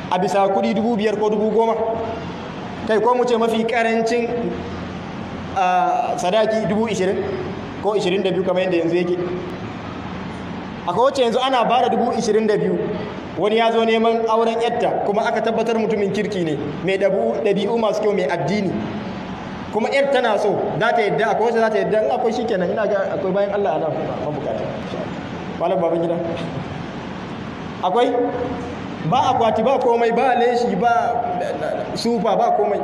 a bisa kudi dubu biyar ko dubu goma kai ko mu ce mafi karancin sadaki dubu ishirin ko ishirin da biyu kamar yadda yanzu yake akwai wacce yanzu ana ba da dubu ishirin da biyu wani ya zo neman auren yatta kuma aka tabbatar mutumin kirki ne mai ɗabi'u masu kyau mai addini kuma yar tana so za ta yadda akwai wacce za ta yadda in akwai shi kenan ina ga akwai bayan allah ana mabukata malam baban gida akwai ba akwati ba komai ba leshi ba sufa ba komai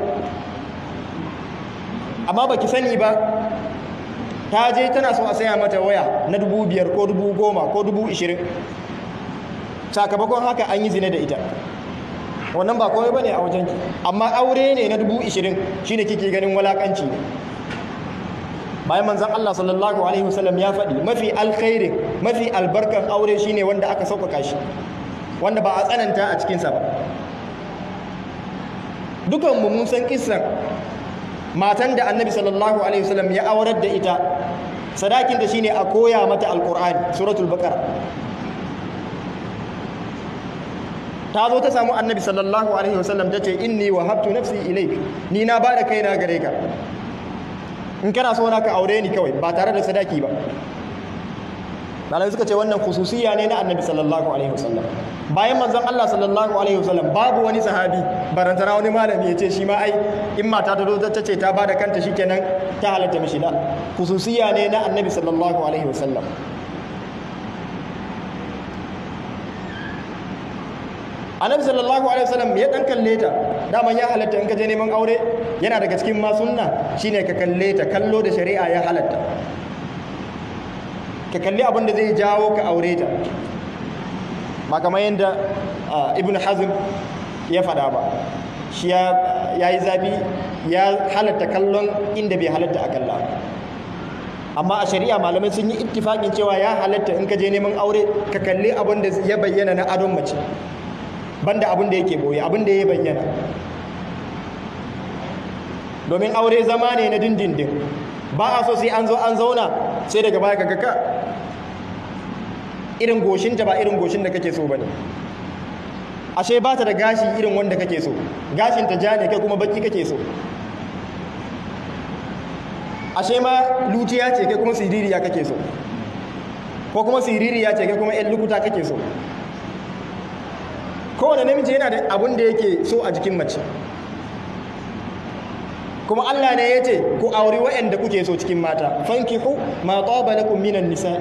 amma ba ki sani ba ta je tana so a saya mata waya na dubu biyar ko dubu goma ko dubu ishirin sakamakon haka an yi zina da ita wannan ba komai ba ne a wajenki amma aure ne na dubu ishirin shi ne kike ganin walakanci ne bayan manzan Allah sallallahu Alaihi wasallam ya faɗi mafi alkhairin mafi albarkan aure shine wanda aka sauƙaƙa shi wanda ba a tsananta a cikinsa ba dukanmu mun san kisan matan da annabi sallallahu alaihi wasallam ya aurar da ita sadakin da shine a koya mata alqur'ani suratul baqara ta zo ta samu annabi sallallahu alaihi wasallam ta ce inni wahabtu nafsi ilaik ni na bada kaina gare ka in kana so na ka aure ni kawai ba tare da sadaki ba malamai suka ce wannan khususiya ne na annabi sallallahu alaihi wasallam bayan manzon Allah sallallahu alaihi wasallam babu wani sahabi barantana wani malami ya ce shi ma ai in mata ta zo ta ce ta bada kanta shikenan ta halatta mishi da khususiya ne na annabi sallallahu alaihi wasallam annabi sallallahu alaihi wasallam ya dan kalle ta daman ya halatta in ka je neman aure yana daga cikin ma sunna shine ka kalle ta kallo da shari'a ya halatta ka kalli abin da zai jawo ka aure ta ba kamar yadda ibn hazm ya fada ba shi ya yi zafi ya halatta kallon inda bai halatta a kalla amma a shari'a malamai sun yi ittifakin cewa ya halatta in ka je neman aure ka kalli abin da ya bayyana na adon mace banda abin da yake boye abin da ya bayyana domin aure zama ne na dindindin ba a so sai an zo an zauna sai daga baya ka ka irin goshinta ba irin goshin da kake so ba ne ashe ba ta da gashi irin wanda kake so gashinta ja ne kai kuma baki kake so ashe ma lutiya ce kai kuma siririya kake so ko kuma siririya ce kai kuma yan lukuta kake so kowane namiji yana da abin da yake so a jikin mace kuma Allah ne ya ce ku auri waɗanda kuke so cikin mata fankihu ma taba lakum minan nisa'i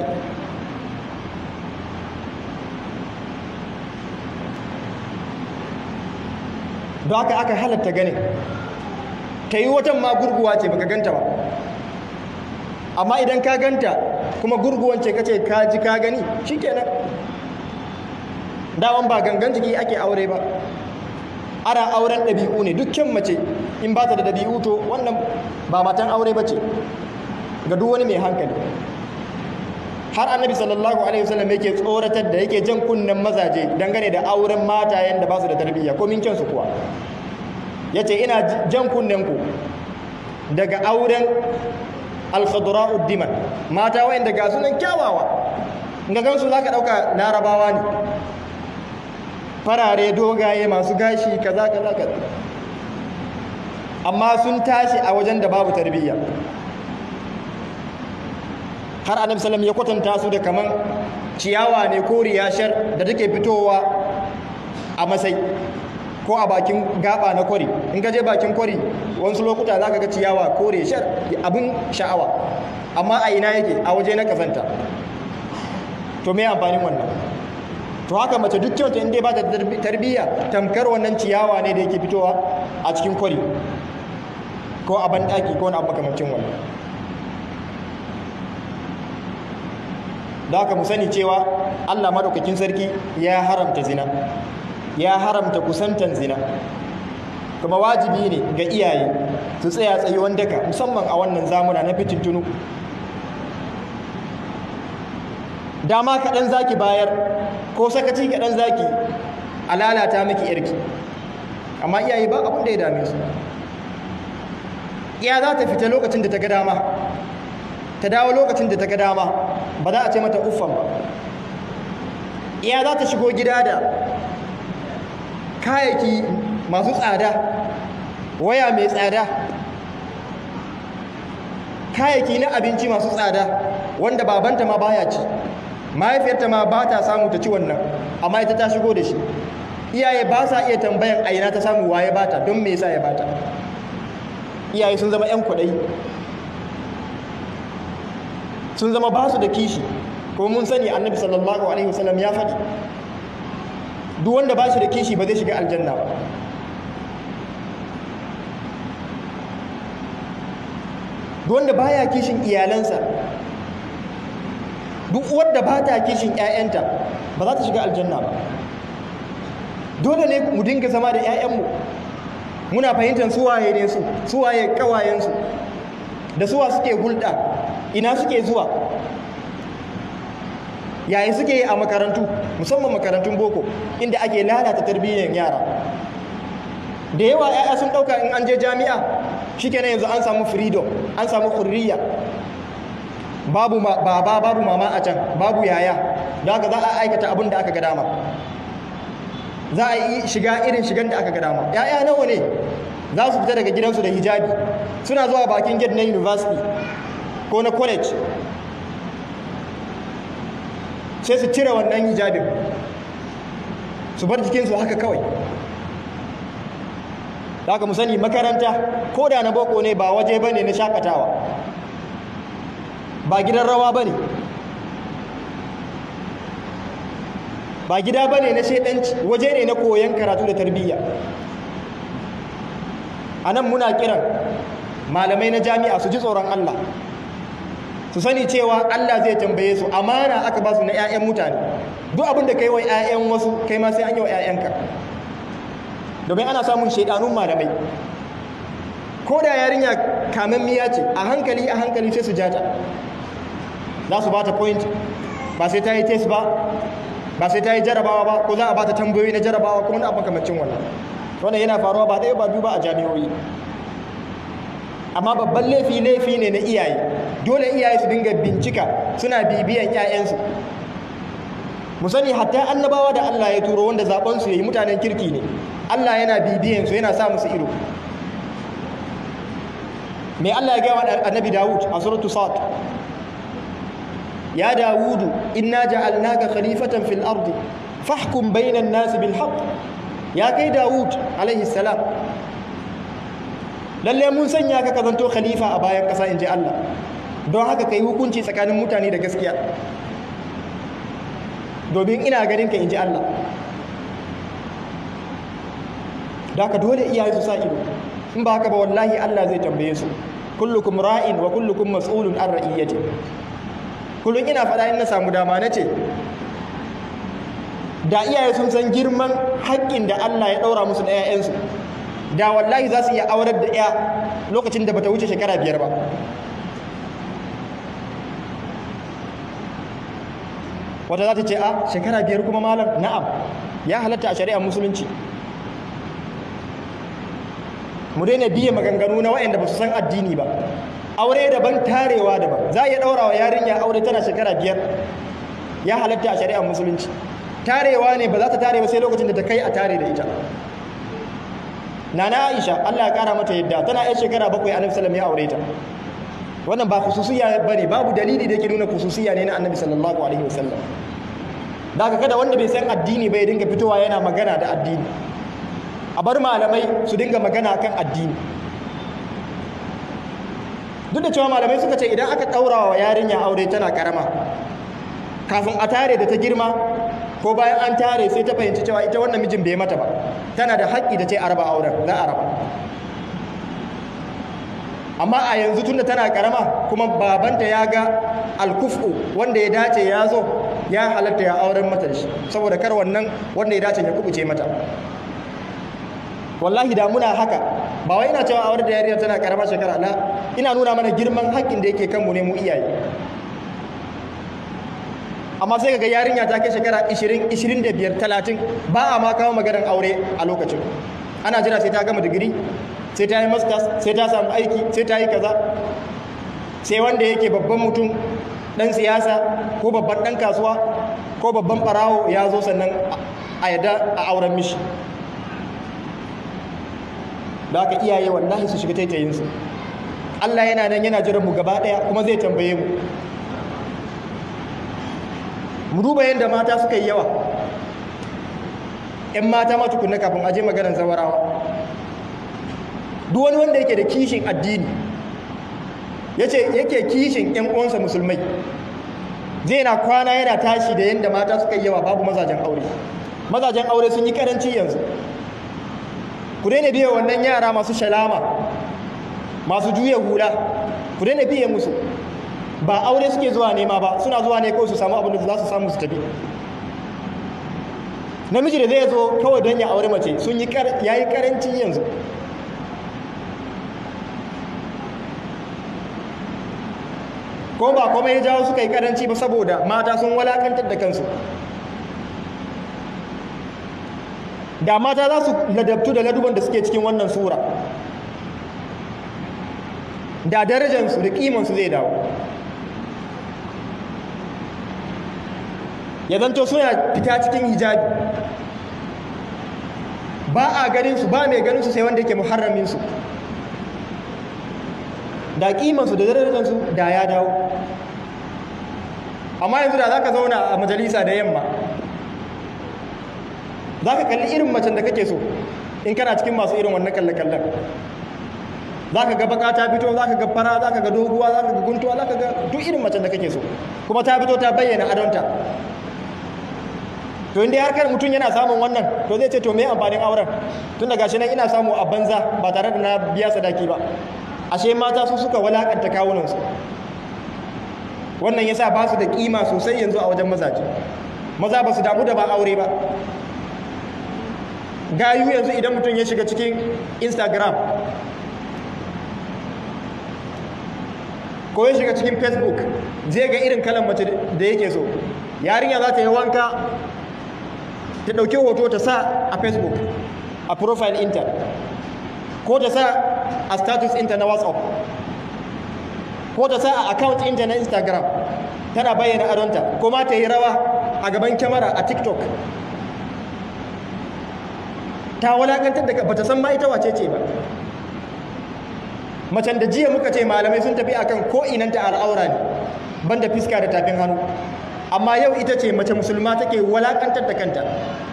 don haka aka halatta ganin ta yi watan ma gurguwa ce baka ganta ba amma idan ka ganta kuma gurguwan ce kace ka ji ka gani shikenan dawan ba gangan jiki ake aure ba ana auren ɗabi'u ne dukkan mace in ba ta da ɗabi'u to wannan ba matan aure ba ce ga duk wani mai hankali har annabi sallallahu alaihi wasallam yake tsoratar da yake jan kunnen mazaje dangane da auren matayen da ba su da tarbiyya ko min kyansu kuwa yace ina jan kunnen ku daga auren al-khadra'ud diman mata wayanda ga sunan kyawawa ga gansu zaka dauka larabawa ne farare dogaye masu gashi kaza kaza kaza amma sun tashi a wajen da babu tarbiyya har annabi sallam ya kwatanta su da kaman ciyawa ne ko riyashar da take fitowa a masai ko a bakin gaba na kwari in ka je bakin kwari wasu lokuta za ka ga ciyawa ko riyashar abin sha'awa amma a ina yake a waje na kazanta to me amfanin wannan to haka mace duk kyauta inda ba ta tarbiyya tamkar wannan ciyawa ne da yake fitowa a cikin kwari ko a banɗaki ko wani abu makamancin wannan da haka mu sani cewa Allah madaukakin sarki ya haramta zina ya haramta kusantan zina kuma wajibi ne ga iyaye su tsaya tsayuwan daka musamman a wannan zamuna na fitintunu dama kaɗan zaki bayar ko sakaci kaɗan zaki a lalata miki yarki amma iyaye ba abin da ya dame su iya za ta fita lokacin da ta ga dama ta dawo lokacin da ta ga dama ba za a ce mata uffan ba iya za ta shigo gida da kayayyaki masu tsada waya mai tsada kayayyaki na abinci masu tsada wanda babanta ma baya ci mahaifiyarta ma ba ta samu ta ci wannan amma ita ta shigo da shi iyaye ba sa iya tambayan aina ta samu waye bata don me yasa ya bata iyaye sun zama 'yan kwaɗayi sun zama ba su da kishi kuma mun sani annabi sallallahu alaihi wasallam ya faɗi duk wanda ba shi da kishi ba zai shiga aljanna ba duk wanda baya kishin iyalansa duk wadda ba ta kishin 'ya'yanta ba za ta shiga aljanna ba dole ne mu dinga zama da 'ya'yanmu muna fahimtar suwaye ne su suwaye kawayensu da suwa suke hulɗa ina suke zuwa yayin suke yi a makarantu musamman makarantun boko inda ake lalata tarbiyyar yara da yawa 'ya'ya sun ɗauka in an je jami'a shikenan yanzu an samu freedom an samu hurriya babu baba babu mama a can babu yaya da haka za a aikata abin da aka ga dama za a yi shiga irin shigan da aka ga dama ya'ya nawa ne za su fita daga gidansu da hijabi suna zuwa bakin gate na university ko na college sai su cire wannan hijabin su bar jikinsu haka kawai da haka mu sani makaranta ko da na boko ne ba waje bane na shakatawa ba gidan rawa bane ba gida bane na shedanci waje ne na koyon karatu da tarbiyya a nan muna kiran malamai na jami'a su ji tsoron Allah su sani cewa Allah zai tambaye su amana aka ba su na 'ya'yan mutane duk abin da kai wa 'ya'yan wasu kai ma sai an yi wa 'ya'yanka domin ana samun shaidanun malamai ko da yarinya kamammiya ce a hankali a hankali sai su jata za su ba ta point ba sai ta yi test ba ba sai ta yi jarabawa ba ko za a ba ta tambayoyi na jarabawa kuma na makamacin wannan wannan yana faruwa ba ɗaya ba biyu ba a jami'o'i amma babban laifi laifi ne na iyaye dole iyaye su dinga bincika suna bibiyan 'ya'yansu mu sani hatta annabawa da Allah ya turo wanda zaben su yayi mutanen kirki ne Allah yana bibiyan su yana sa musu ido me Allah ya ga wa annabi Dawud a suratu Sad ya Dawudu inna ja'alnaka khalifatan fil ardi fahkum bainan nas bil haqq ya kai Dawud alaihi salam lalle mun sanya ka kazanto khalifa a bayan kasa inji Allah don haka kai hukunci tsakanin mutane da gaskiya domin ina ganin ka inji Allah da ka dole iyaye su sa ido in ba haka ba wallahi Allah zai tambaye su kullukum ra'in wa kullukum mas'ulun an ra'iyyati kullun ina faɗa in na samu dama nace da iyaye sun san girman haƙƙin da Allah ya ɗaura musu na 'ya'yansu da wallahi za su iya aurar da 'ya lokacin da bata wuce shekara biyar ba wata za ta ce a shekara biyar kuma malam na'am ya halatta a shari'ar musulunci mu daina biye maganganu na waɗanda ba su san addini ba aure daban tarewa daban za a iya ɗaura wa yarinya aure tana shekara biyar ya halatta a shari'ar musulunci tarewa ne ba za ta tare ba sai lokacin da ta kai a tare da ita nana aisha allah ya kara mata yadda tana yan shekara bakwai annabi sallam ya aure ta wannan ba khususiya bane babu dalili da yake nuna khususiya ne na annabi sallallahu alaihi wasallam daga kada wanda bai san addini bai dinga fitowa yana magana da addini a bar malamai su dinga magana kan addini duk da cewa malamai suka ce idan aka ɗaura wa yarinya aure tana karama kafin a tare da ta girma ko bayan an tare sai ta fahimci cewa ita wannan mijin bai mata ba tana da haƙƙi da ce a raba auren za a raba amma a yanzu tunda tana karama kuma babanta ya ga alkufu wanda ya dace ya zo ya halatta ya auren mata da shi saboda kar wannan wanda ya dace ya kubuce mata wallahi da muna haka ba wai ina cewa aure da yarinya tana karama shekara la ina nuna mana girman haƙƙin da yake kanmu ne mu iyaye amma sai ga yarinya ta kai shekara 20 25 30 ba a ma kawo maganar aure a lokacin ana jira sai ta gama digiri sai ta yi masters sai ta samu aiki sai ta yi kaza sai wanda yake babban mutum dan siyasa ko babban dan kasuwa ko babban barawo ya zo sannan a yadda a auren mishi da haka iyaye wallahi su shiga taitayinsu Allah yana nan yana jiran mu gaba ɗaya kuma zai tambaye mu mu duba yadda mata suka yi yawa ‘yan mata ma tukunna kafin aje maganar zawarawa duk wani wanda yake da kishin addini yace yake kishin ‘yan uwansa musulmai zai na kwana yana tashi da yadda mata suka yi yawa babu mazajen aure mazajen aure sun yi karanci yanzu ku daina biya wannan yara masu shalama masu juya hula ku daina biye musu ba aure suke zuwa nema ba suna zuwa ne kawai su samu abin da za su samu su tafi namiji da zai zo kawai don ya aure mace sun yi ya yi karanci yanzu ko ba kuma ya jawo suka yi karanci ba saboda mata sun walakantar da kansu da mata za su ladabtu da laduban da suke cikin wannan sura da darajansu da kimansu zai dawo ya zanto suna fita cikin hijabi ba a ganinsu ba mai ganinsu sai wanda yake muharraminsu da kimansu da darajansu da ya dawo amma yanzu da za ka zauna a majalisa da yamma za ka kalli irin macen da kake so in kana cikin masu irin wannan kalle-kallen za ka ga baka ta fito za ka ga fara za ka ga doguwa za ka ga guntuwa za ka ga duk irin macen da kake so kuma ta fito ta bayyana adonta to inda har kan mutum yana samun wannan to zai ce to me amfanin auren tun da gashi nan ina samu a banza ba tare da na biya sadaki ba ashe mata su suka walakanta kawunansu wannan yasa ba su da kima sosai yanzu a wajen mazaje maza ba su damu da ba aure ba gayu yanzu idan mutum ya shiga cikin instagram ko ya shiga cikin facebook zai ga irin kalan mace da yake so yarinya za ta yi wanka ta ɗauki hoto ta sa a facebook a profile inta ko ta sa a status inta na whatsapp ko ta sa a account inta na instagram tana bayyana adonta ko ma ta yi rawa a gaban kyamara a tiktok ta walakantar da ba ta san ma ita wace ce ba macen da jiya muka ce malamai sun tafi akan ko inanta al'aura ne banda fiska da tafin hannu amma yau ita ce mace musulma take walakantar da kanta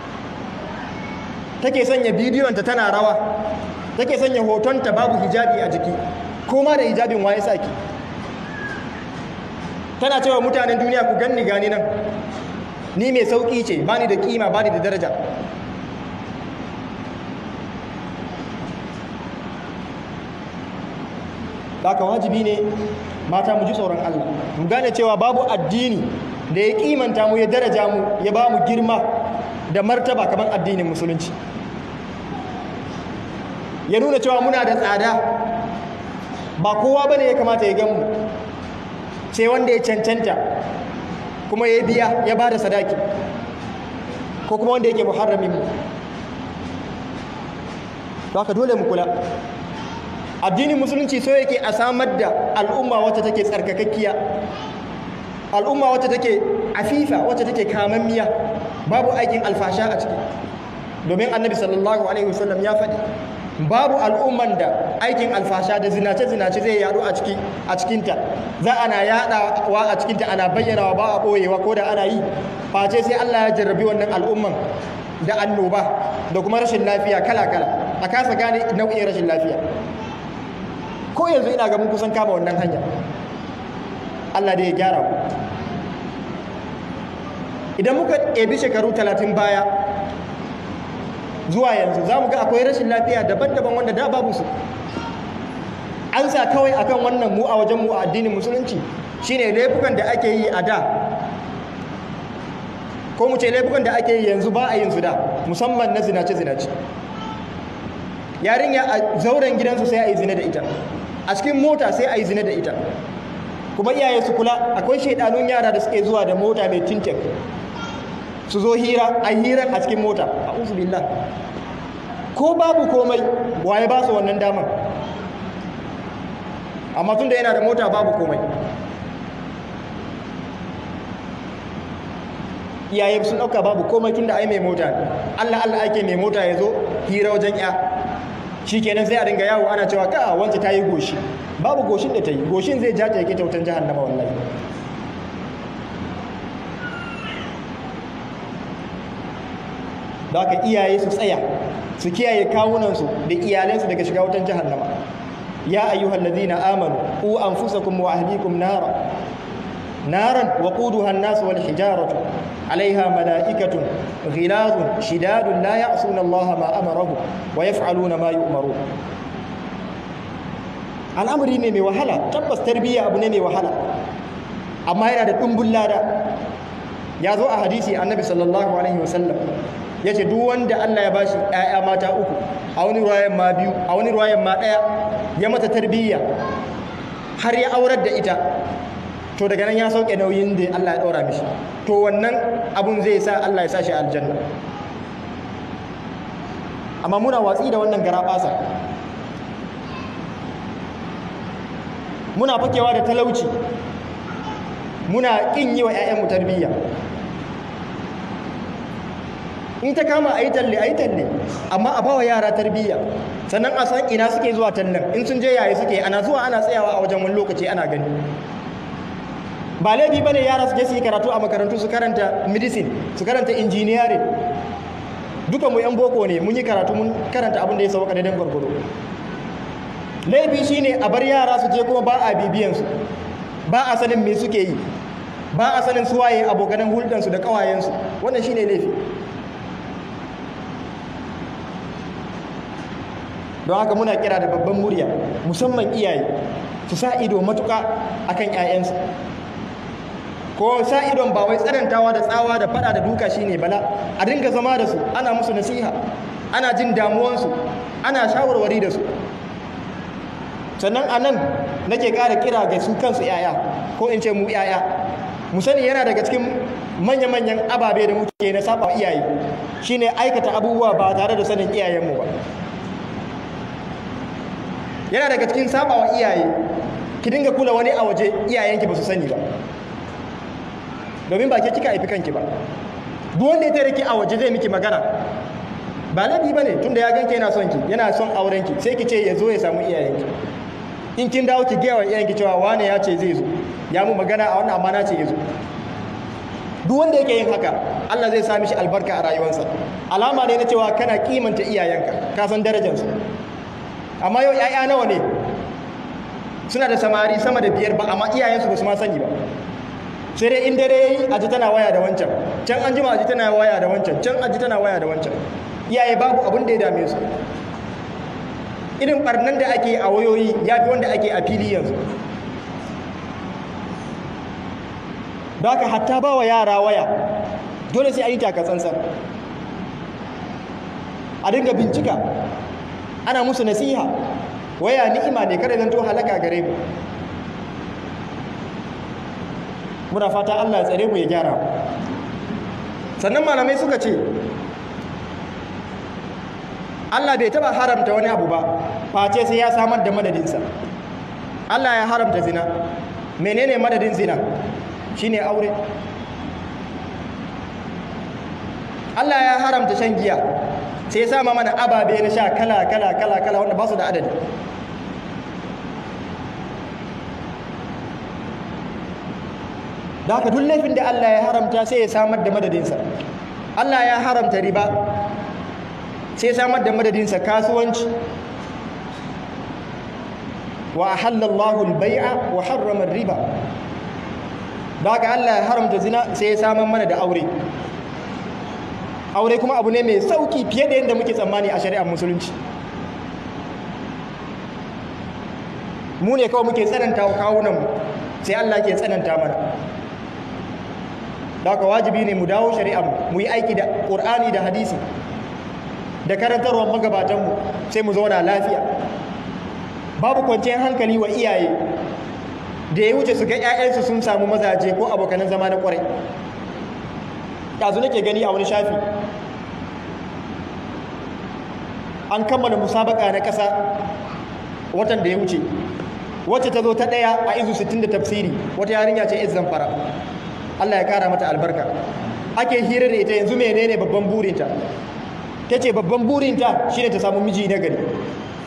take sanya bidiyonta tana rawa take sanya hotonta babu hijabi a jiki ko ma da hijabin waye saki tana cewa mutanen duniya ku ganni gani nan ni mai sauki ce bani da kima bani da daraja haka wajibi ne mata mu ji tsoron Allah mu gane cewa babu addini da ya kimanta mu ya daraja mu ya ba mu girma da martaba kamar addinin musulunci ya nuna cewa muna da tsada ba kowa bane ya kamata ya gamu sai wanda ya cancanta kuma ya biya ya ba da sadaki ko kuma wanda yake muharramin mu haka dole mu kula addinin musulunci so yake a samar da al'umma wacce take tsarkakakkiya al'umma wacce take afifa wacce take kamammiya babu aikin alfasha a ciki domin annabi sallallahu alaihi wasallam ya faɗi babu al'umman da aikin alfasha da zinace-zinace zai yadu a ciki a cikinta za ana yadawa a cikinta ana bayyanawa ba a ɓoyewa ko da ana yi face sai Allah ya jarrabi wannan al'umman da annoba da kuma rashin lafiya kala-kala a kasa gane nau'in rashin lafiya ko yanzu ina ga mun kusan kama wannan hanya Allah da ya gyara ku idan muka ɗebi shekaru talatin baya zuwa yanzu za mu ga akwai rashin lafiya daban-daban wanda da babu su an sa kawai akan wannan mu a wajen mu a addinin musulunci shine laifukan da ake yi a da ko mu ce laifukan da ake yi yanzu ba a yin su da musamman na zinace-zinace yarinya a zauren gidansu sai a yi zina da ita a cikin mota sai a yi zina da ita kuma iyaye su kula akwai shaidanun yara da suke zuwa da mota mai tintek su zo hira a hirar a cikin mota a billah ko babu komai waye ba su wannan damar amma tun da yana da mota babu komai iyaye sun ɗauka babu komai tun da ai mai mota allah allah ake mai mota ya zo hira wajen ya shi kenan sai a dinga yawo ana cewa ka wance ta yi goshi babu goshin da ta yi goshin zai ja ta yake ta wutan jahannama wallahi da haka iyaye su tsaya su kiyaye kawunansu da iyalansu daga shiga wutan jahannama ya ayyuhal ladina amanu qu anfusakum wa ahlikum nara naran waquduha an-nas wal hijaratu عليها ملائكة غلاظ شداد لا يعصون الله ما أمرهم ويفعلون ما يؤمرون al'amari ne mai wahala tabbas tarbiyya abu ne mai wahala amma yana da ɗumbin lada ya zo a hadisi annabi sallallahu alaihi wasallam ya ce duk wanda Allah ya bashi ‘ya'ya mata uku a wani ruwayan ma biyu a wani ruwayan ma ɗaya ya mata tarbiyya har ya aurar da ita to daga nan ya sauke nauyin da Allah ya ɗora mishi to wannan abun zai sa Allah ya sa shi aljanna amma muna watsi da wannan garaɓasa muna fakewa da talauci muna ƙin yi wa 'ya'yanmu tarbiyya in ta kama a yi talle a yi talle amma a bawa yara tarbiyya sannan a san ina suke zuwa tallan in sun je yayi suke ana zuwa ana tsayawa a wajen wani lokaci ana gani ba laifi ba ne yara su je su yi karatu a makarantu su karanta medicine su karanta engineering duka mu yan boko ne mun yi karatu mun karanta abin da ya sauka da dan gwargwado laifi shine a bar yara su je kuma ba a bibiyansu ba a sanin me suke yi ba a sanin suwaye abokanan hulɗansu da ƙawayensu wannan shine laifi don haka muna kira da babban murya musamman iyaye su sa ido matuƙa akan 'ya'yansu ko sa idon ba wai tsanantawa da tsawa da fada da duka shine bala a dinga zama da su ana musu nasiha ana jin damuwansu ana shawarwari da su sannan a nan nake ƙara kira ga su kansu 'ya'ya ko in ce mu 'ya'ya mu sani yana daga cikin manya-manyan ababe da muke na saba iyaye shine aikata abubuwa ba tare da sanin iyayenmu ba yana daga cikin saba wa iyaye ki dinga kula wani a waje iyayenki ba su sani ba domin ba ke kika haifi kanki ba duk wanda ya tare ki a waje zai miki magana ba laifi ba ne tunda ya ganki yana son ki yana son aurenki sai ki ce ya zo ya samu iyayenki in kin dawo ki gaya wa iyayenki cewa wane ya ce zai zo ya mu magana a wannan amana ce ya zo duk wanda yake yin haka Allah zai sa mishi albarka a rayuwarsa alama ne na cewa kana kimanta iyayenka ka san darajarsu amma yau 'ya'ya nawa ne suna da samari sama da biyar ba amma iyayensu ba su ma sani ba sai dai in dare yayi aji tana waya da wancan can an jima aji tana waya da wancan can aji tana waya da wancan iyaye babu abin da ya dame su irin barnan da ake a wayoyi ya fi wanda ake a fili yanzu da haka hatta ba wa yara waya dole sai a yi taka tsantsan a dinga bincika ana musu nasiha waya ni'ima ne kada zanto halaka gare mu muna fata Allah ya tsare mu ya gyara sannan malamai suka ce Allah bai taba haramta wani abu ba face sai ya samar da madadinsa Allah ya haramta zina menene madadin zina shine aure Allah ya haramta shan giya sai ya sama mana ababe na sha kala kala kala kala wanda ba su da adadi da haka duk laifin da Allah ya haramta sai ya samar da madadinsa Allah ya haramta riba sai ya samar da madadinsa kasuwanci wa ahallallahu al-bai'a wa harrama riba da haka Allah ya haramta zina sai ya samar mana da aure aure kuma abu ne mai sauki fiye da yadda muke tsammani a shari'ar musulunci mu ne kawai muke tsananta wa kawunanmu sai Allah ke tsananta mana da haka wajibi ne mu dawo shari'ar mu yi aiki da ƙur'ani da hadisi da karantarwar magabatanmu sai mu zauna lafiya babu kwanciyar hankali wa iyaye da ya wuce su ga 'ya'yansu sun samu mazaje ko abokanan zama na ƙwarai ɗazu nake gani a wani shafi an kammala musabaka na ƙasa watan da ya wuce wacce ta zo ta ɗaya a izu 60 da tafsiri wata yarinya ce izan fara Allah ya kara mata albarka ake hira da ita yanzu menene babban burinta ta ce babban burinta shine ta samu miji na gari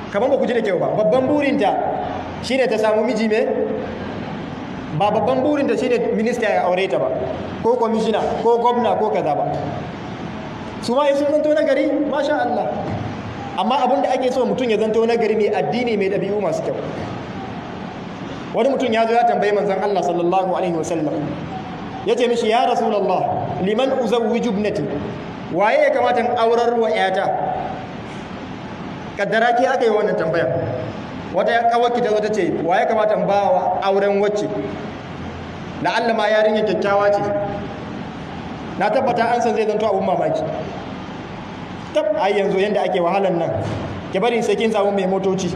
kamar ba ku ji da kyau ba babban burinta shine ta samu miji me ba babban burinta shine minista ya aure ta ba ko kwamishina ko gwamna ko kaza ba su ma sun zanto na gari masha Allah amma abin da ake so mutum ya zanto na gari mai addini mai ɗabi'u masu kyau wani mutum ya zo ya tambayi manzon Allah sallallahu alaihi wasallam ya ce mishi ya rasulallah liman uzawwiju ibnati waye ya kamata in aurar wa yata kaddara ke aka yi wannan tambaya wata ya kawaki ta zo ta ce waye kamata in ba wa auren wacce la'alla ma yarinya kyakkyawa ce na tabbata an san zai zanto abun mamaki tab ai yanzu yanda ake wahalan nan ki bari sai kin samu mai motoci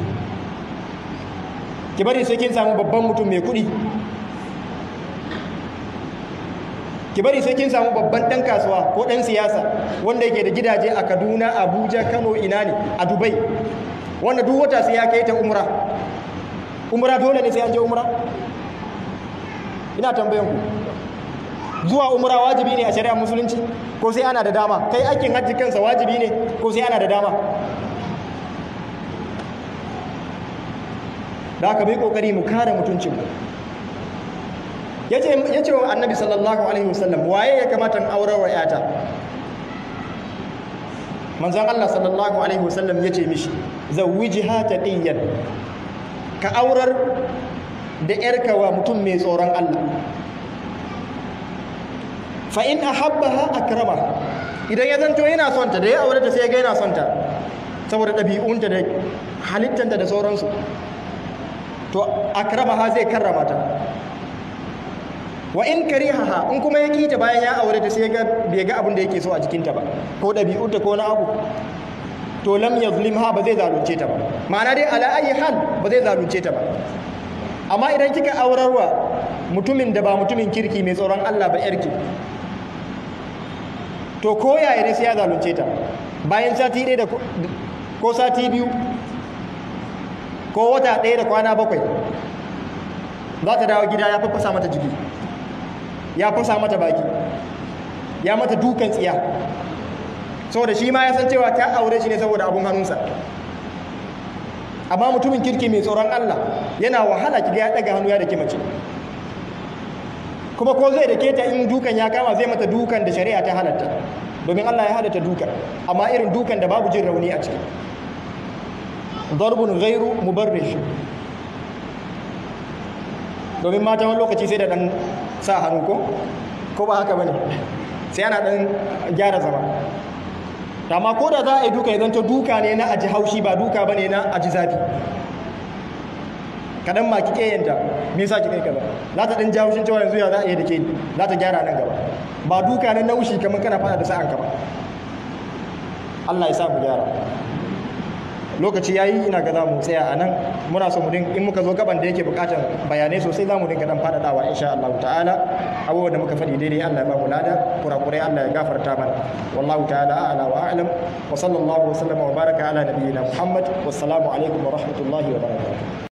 ki bari sai kin samu babban mutum mai kuɗi ki bari sai kin samu babban ɗan kasuwa ko ɗan siyasa wanda yake da gidaje a kaduna abuja kano ina ne a dubai wanda duk wata sai ya kai ta umra umra dole ne sai an je umra ina tambayan ku zuwa umra wajibi ne a shari'ar musulunci ko sai ana da dama kai aikin hajji kansa wajibi ne ko sai ana da dama da aka bai kokari mu kare mutuncin mu ya ce wa annabi sallallahu alaihi wasallam waye ya kamata in aurar wa yata manzon Allah sallallahu alaihi wasallam ya ce mishi zawwijiha taqiyan ka aurar da yarka wa mutum mai tsoron Allah fa in ahabbaha akramaha idan ya zanto yana son ta da ya aure ta sai ya ga yana son ta saboda ɗabi'unta da halittanta da sauransu to akramaha zai karrama ta wa in karihaha in kuma ya kita bayan ya aure ta sai ga bai ga abin da yake so a jikinta ba ko ɗabi'unta ko na abu to lam yazlimha ba zai zalunce ta ba ma'ana dai ala ayi hal ba zai zalunce ta ba amma idan kika aurarwa mutumin da ba mutumin kirki mai tsoron Allah ba yarki to ko yaya ne sai ya zalunce ta bayan sati ɗaya da ko sati biyu ko wata ɗaya da kwana bakwai za ta dawo gida ya fafasa mata jiki ya fasa mata baki ya mata dukan tsiya saboda shi ma ya san cewa ta aure shi ne saboda abun hannunsa amma mutumin kirki mai tsoron Allah yana wahala kiga ya daga hannu ya dake mace kuma ko zai dake ta in dukan ya kama zai mata dukan da shari'a ta halatta domin Allah ya halatta dukan amma irin dukan da babu jin rauni a ciki darbun ghairu mubarrish domin mata wani lokaci sai da dan sa hannu ko ko ba haka bane sai ana dan gyara zama amma ko da za a yi duka ya zanto duka ne na aji haushi ba duka bane na aji zafi kadan ma kike yanta me yasa kike kaza za ta dan jawo shin cewa yanzu ya za a yi da ke za ta gyara nan gaba ba duka ne naushi kamar kana fada da sa'an ka ba Allah ya sa mu gyara lokaci yayi ina ga za mu tsaya a nan muna so mu din in muka zo gaban da yake bukatar bayanai sosai za mu dinga dan faɗaɗawa insha Allah ta'ala abubuwan da muka faɗi daidai Allah ya ba mu lada kurakurai Allah ya gafarta mana wallahu ta'ala a'la wa a'lam wa sallallahu wa sallama wa baraka ala nabiyyina Muhammad wassalamu alaikum wa rahmatullahi wa barakatuh